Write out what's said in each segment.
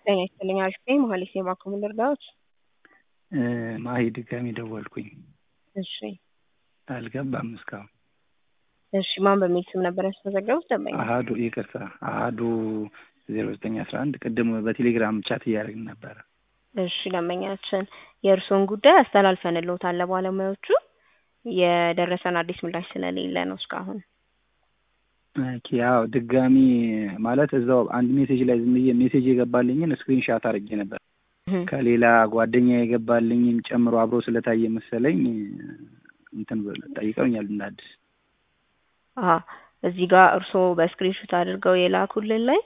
ጤና ይስጥልኝ አሪፍ ነኝ መሀሌት ነኝ ባክዎ ምን ልርዳዎት ማሂ ድጋሚ ደወልኩኝ እሺ አልገባም እስካሁን እሺ ማን በሚል ስም ነበር ያስመዘገቡት ደንበኛ አሀዱ ይቅርታ አሀዱ ዜሮ ዘጠኝ አስራ አንድ ቅድም በቴሌግራም ቻት እያደረግን ነበረ እሺ ደንበኛችን የእርስዎን ጉዳይ አስተላልፈንልዎታል ለባለሙያዎቹ የደረሰን አዲስ ምላሽ ስለሌለ ነው እስካሁን ኦኬ ያው ድጋሚ ማለት እዛው አንድ ሜሴጅ ላይ ዝም ብዬ ሜሴጅ የገባልኝን ስክሪንሻት አድርጌ ነበር ከሌላ ጓደኛ የገባልኝም ጨምሮ አብሮ ስለታየ መሰለኝ እንትን ጠይቀውኛል እንደ አዲስ አሀ እዚህ ጋር እርስዎ በስክሪንሾት አድርገው የላኩልን ላይ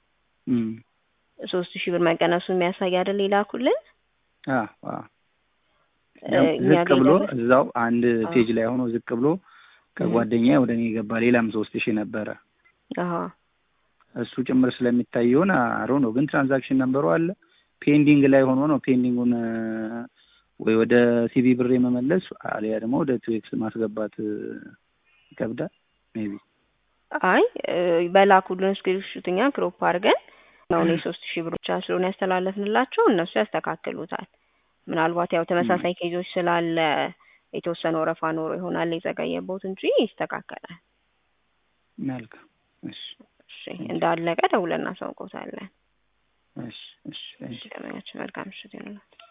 ሶስት ሺህ ብር መቀነሱ የሚያሳይ አይደል የላኩልን ዝቅ ብሎ እዛው አንድ ፔጅ ላይ ሆኖ ዝቅ ብሎ ከጓደኛ ወደ እኔ የገባ ሌላም ሶስት ሺህ ነበረ እሱ ጭምር ስለሚታይ ይሆን አሮ ነው ግን ትራንዛክሽን ነንበሩ አለ ፔንዲንግ ላይ ሆኖ ነው ፔንዲንጉን ወይ ወደ ሲቪ ብር የመመለስ አሊያ ደግሞ ወደ ቱኤክስ ማስገባት ይከብዳል ሜቢ አይ በላኩልን ስክሪንሾት እኛ ክሮፕ አድርገን ነው የሶስት ሺህ ብር ብቻ ስለሆነ ያስተላለፍንላቸው እነሱ ያስተካክሉታል ምናልባት ያው ተመሳሳይ ኬዞች ስላለ የተወሰነ ወረፋ ኖሮ ይሆናል የዘገየቦት እንጂ ይስተካከላል መልካም እሺ እሺ እንዳለቀ ደውለን እናሳውቅዎታለን እሺ እሺ እሺ ደንበኛችን መልካም ምሽት ይሁንልዎት